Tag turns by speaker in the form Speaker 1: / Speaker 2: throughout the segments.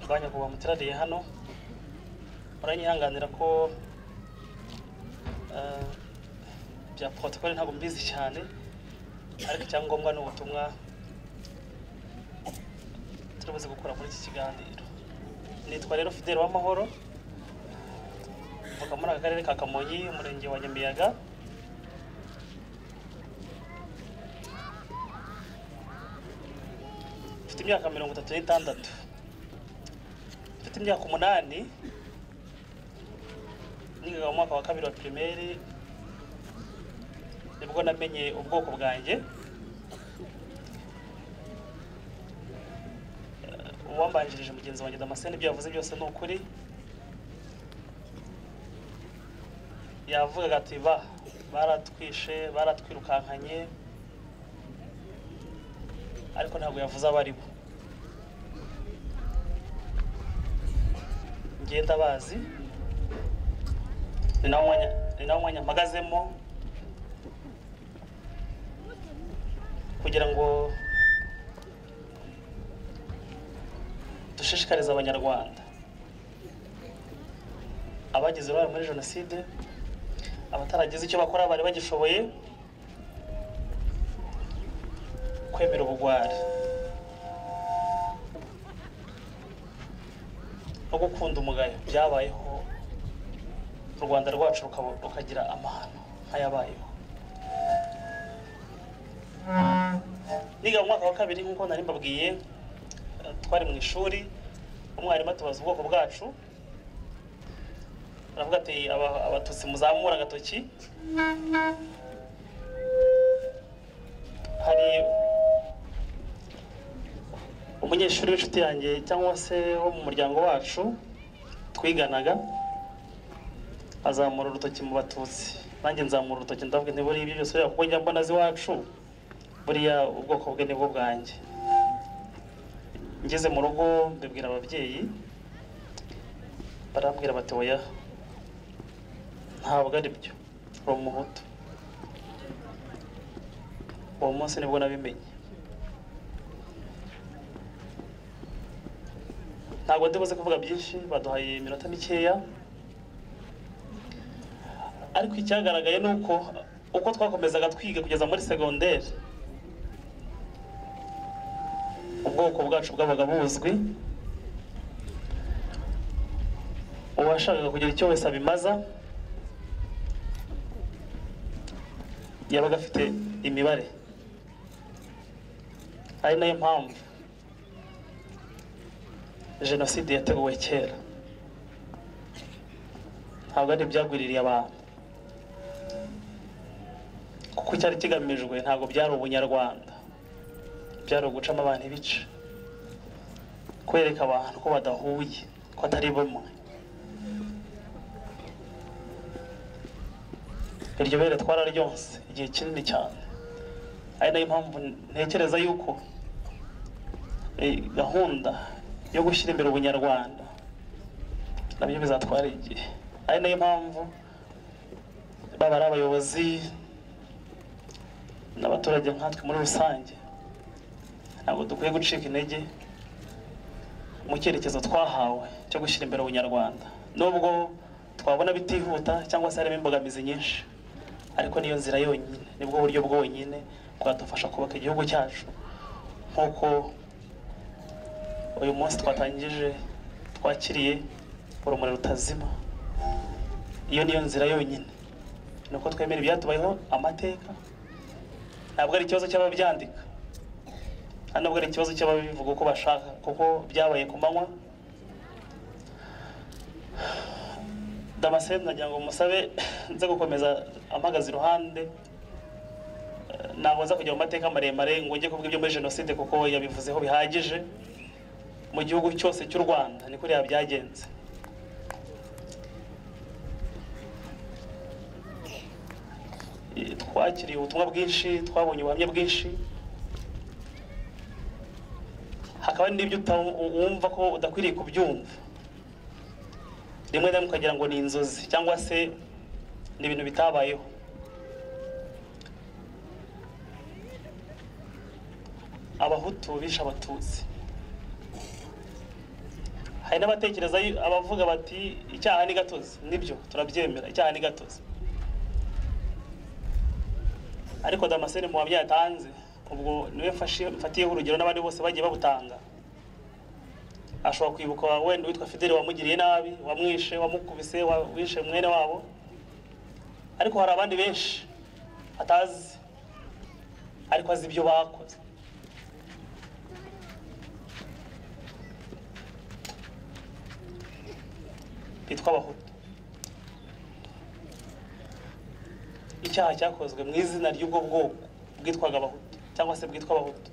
Speaker 1: akanya kuba muteraniye hano muranyihanganira ko eh, bya protocole ntabwo mbizi cyane ariko icyangombwa ni ubutumwa turibuze gukura muri iki kiganiro nitwa rero fidele w'amahoro mvuka muri aka karere ka kamonyi umurenge wa nyamiyaga mfite imyaka mirongo itatu n'itandatu mfite imyaka umunani nigaga mu mwaka wa kabiri wa pirimeri nibwo namenye ubwoko bwanjye uwambanjirije mugenzi wanjye damascene ibyo yavuze byose ni ukuri yavugaga ati ba baratwishe baratwirukankanye ariko ntabwo yavuze abo ari bo ngenda bazi ni nawo mwanya ni nawo mwanya mpagazemo kugira ngo dushishikarize abanyarwanda abagize uruhare muri jenoside abataragize icyo bakora bari bagishoboye kwemera ubugwari no gukunda umugayo byabayeho u rwanda rwacu rukaba- rukagira amahano nk'ayabayeho niga mu mwaka wa kabiri nk'uko nari mbabwiye eh, twari mu ishuri umwarimu atubaza ubwoko bwacu aravuga ati "Aba- abatutsi muzamura agatoki hari umunyeshuri w'inshuti yanjye cyangwa se wo mu muryango wacu twiganaga azamura urutoki mu batutsi nanjye nzamura urutoki ndavuga nti buriya ibyo byose buriya kuko njya mbona azi iwacu buriya ubwoko bwe nibwo bwanjye ngeze mu rugo mbibwira ababyeyi barambwira bati oya ntabwo ari byo uri umuhutu uwo munsi nibwo nabimenye ntabwo ndibuze kuvuga byinshi baduhaye iminota mikeya ariko icyagaragaye ni uko uko twakomezaga twiga kugeza muri segonderi ubwoko bwacu bwabaga buzwi uwashakaga kugira icyo wese abimaza yabaga afite imibare ari nayo mpamvu jenoside yateguwe kera ntabwo ari ibyagwiririye abantu kuko icyari kigamijwe ntabwo byari ubunyarwanda byari ugucamo abantu ibice kwereka abantu ko badahuye ko atari bumwe iryo bere twararyonse igihe kinini cyane ari nayo mpamvu ntekereza yuko eh, gahunda yo gushyira imbere ubunyarwanda nabyo bizatwara igihe ari nayo mpamvu baba ari abayobozi n'abaturage nkatwe muri rusange ntabwo dukwiye gucika intege mu cyerekezo twahawe cyo gushyira imbere ubunyarwanda nubwo twabona bitihuta cyangwa se harimo imbogamizi nyinshi ariko niyo nzira yonyine nibwo buryo bwonyine bwadufasha kubaka igihugu cyacu nk'uko uyu munsi twatangije twakiriye urumuri rutazima iyo niyo nzira yonyine ni uko twemera ibyatubayeho amateka ntabwo ari ikibazo cy'ababyandika hano nubwo ari ikibazo cy'ababivuga uko bashaka kuko byabaye ku manywa damascene nagira ngo musabe nze gukomeza ampagaze iruhande Eh, ntabwo nza kujya mu mateka maremare ngo njye kuvuga ibyo muri jenoside kuko yabivuzeho bihagije mu gihugu cyose cy'u rwanda ni kuriya byagenze Eh, twakiriye ubutumwa bwinshi twabonye ubuhamya bwinshi hakaba hari n'ibyo uta- wumva ko udakwiriye kubyumva rimwe na rimwe ukagira ngo ni inzozi cyangwa se ni ibintu bitabayeho abahutu bishe abatutsi hari n'abatekereza yu- abavuga bati icyaha ni gatozi nibyo turabyemera icyaha ni gatozi ariko damascene mu wabyaye atanze ubwo niwe mfashe- mfatiyeho urugero n'abandi bose bagiye babutanga ashobora kwibuka wa- wenda witwa fideli wamugiriye nabi wamwishe wamukubise wa- wishe mwene wabo ariko hari abandi benshi atazi ariko azi ibyo bakoze bitwa abahutu icyaha cyakozwe mu izina ry'ubwo bwoko bwitwaga abahutu cyangwa se bwitwa abahutu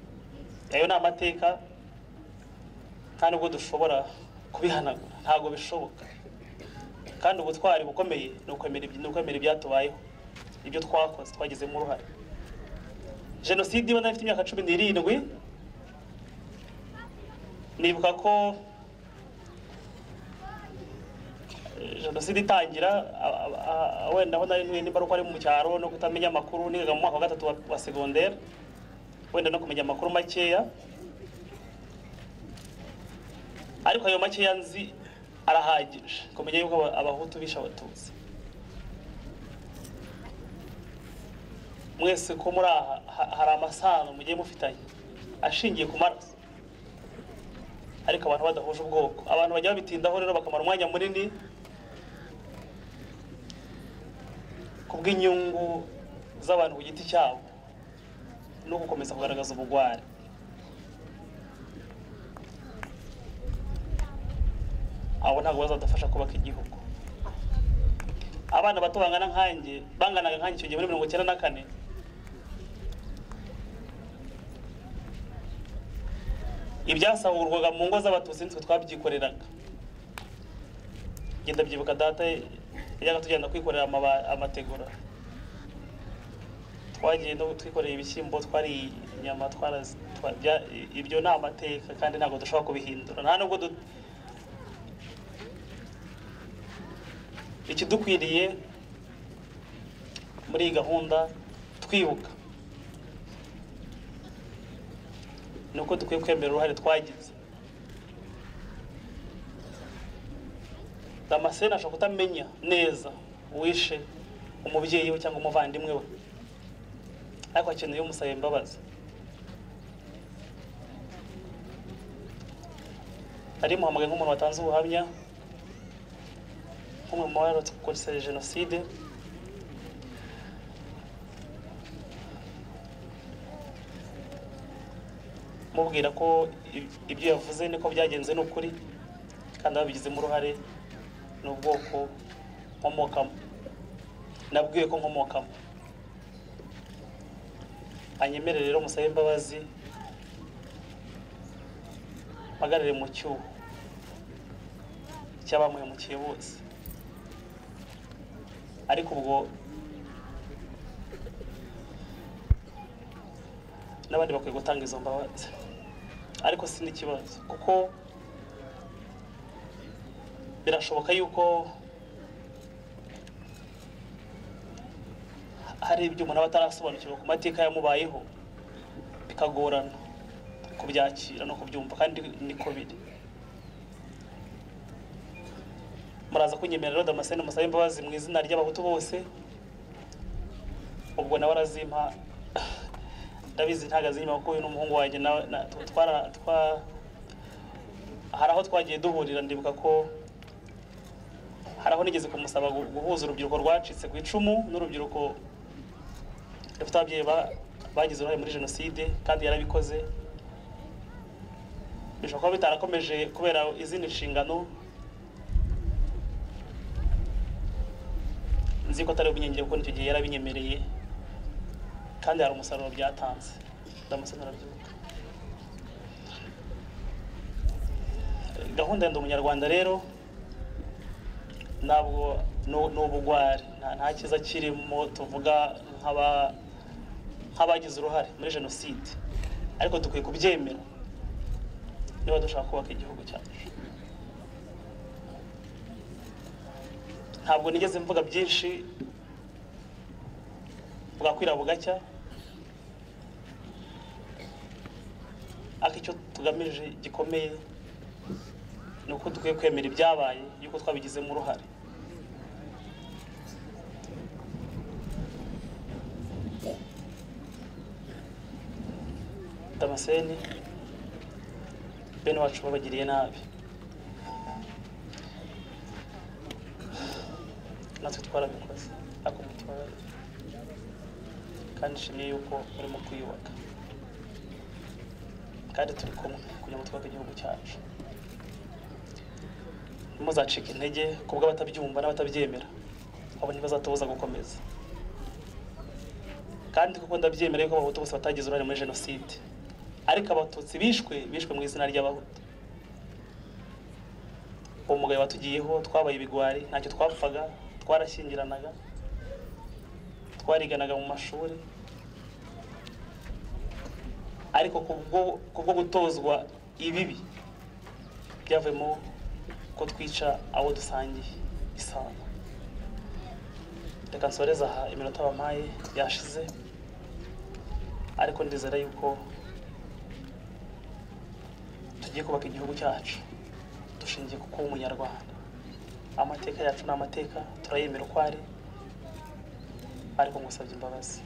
Speaker 1: ayo ni amateka nta nubwo dushobora kubihanagura ntabwo bishoboka kandi ubutwari bukomeye ni ukwemera ibyi- ni ukwemera ibyatubayeho ibyo twakoze twagizemo uruhare jenoside iba nari mfite imyaka cumi n'irindwi nibuka ko jenoside itangira a- a- a- wenda aho nari ntuye nimba ari uko ari mu cyaro no kutamenya amakuru nigaga mu mwaka wa gatatu wa- wa segonderi wenda no kumenya amakuru makeya ariko ayo makeya nzi arahagije kumenya yuko aba- abahutu bishe abatutsi mwese ko muri aha ha- hari amasano mugiye mufitanye ashingiye ku maraso ariko abantu badahuje ubwoko abantu bajya babitindaho rero bakamara umwanya munini ku bw'inyungu z'abantu ku giti cyabo no gukomeza kugaragaza ubugwari abo ntabwo bazadufasha kubaka igihugu abana bato bangana nkanjye banganaga nkanjye icyo gihe muri mirongo icyenda na kane ibyasahurwaga mu ngo z'abatutsi nitwe twabyikoreraga ngenda byibuka data yajyaga tugenda kwikorera amaba- amategura twagiye no twikoreye ibishyimbo twari inyama twarazi twa- bya- i- ibyo ni amateka kandi ntabwo dushobora kubihindura nta nubwo du- ikidukwiriye muri iyi gahunda twibuka ni uko dukwiye kwemera uruhare twagize damascene ashobora kutamenya neza uwishe umubyeyi we cyangwa umuvandimwe we ariko akeneye umusaba imbabazi nari muhamagaye nk'umuntu watanze ubuhamya nk'umwe mu barokotse kurokotse jenoside mubwira ko ib- ibyo yavuze niko byagenze ni ukuri kandi ababigizemo uruhare ni ubwoko nkomokamo nabwiwe ko nkomokamo anyemere rero musabe imbabazi mpagarare mu cyuho cy'abamuhemukiye bose ariko ubwo n'abandi bakwiye gutanga izo mbabazi ariko si n'ikibazo kuko birashoboka yuko hari ibyo umuntu aba atarasobanukirwa ku mateka yamubayeho bikagorana kubyakira no kubyumva kandi niko biri muraza kunyemerera rero damascene musabe imbabazi mu izina ry'abahutu bose ubwo nawe arazimpa ndabizi ntago azi inyuma kuko uyu ni umuhungu wanjye nawe na- tu- twara twa hari aho twagiye duhurira ndibuka ko hari aho nigeze kumusaba gu- guhuza urubyiruko rwacitse ku icumu n'urubyiruko rufite ababyeyi ba- bagize uruhare muri jenoside kandi yarabikoze bishobora kuba bitarakomeje kubera izindi nshingano nzi ko atari ubunyengeri kuko icyo gihe yarabinyemereye kandi hari umusaruro byatanze ndamusana arabyuka gahunda ya ndi umunyarwanda rero ntabwo nu- ni ubugwari nta nta cyiza kirimo tuvuga nk'aba- nk'abagize uruhare muri jenoside ariko dukwiye kubyemera niba dushaka kubaka igihugu cyacu ntabwo nigeze mvuga byinshi bwakwira bugacya ariko icyo tugamije gikomeye ni uko dukwiye kwemera ibyabaye yuko twabigizemo uruhare damaseni bene wacu babagiriye nabi natwe twarabikoze ariko mutubabare kandi ishimye yuko urimo kwiyubaka kandi turi kumwe kugira ngo twubake igihugu cyacu ntimuzacike intege ku bw'abatabyumva n'abatabyemera abo ntibazatubuza gukomeza kandi kuko ndabyemera yuko abahutu bose batagize uruhare muri jenoside ariko abatutsi bishwe bishwe mu izina ry'abahutu uwo mugabo watugiyeho twabaye ibigwari ntacyo twapfaga twarashyingiranaga twariganaga mu mashuri ariko kubwo kubwo gutozwa ibibi byavuyemo ko twica abo dusangiye isano reka nsoreze aha iminota bampaye yashize ariko ndizera yuko tugiye kubaka igihugu cyacu dushingiye ku kuba umunyarwanda amateka yacu ni amateka turayemera uko ari ariko ngusabye imbabazi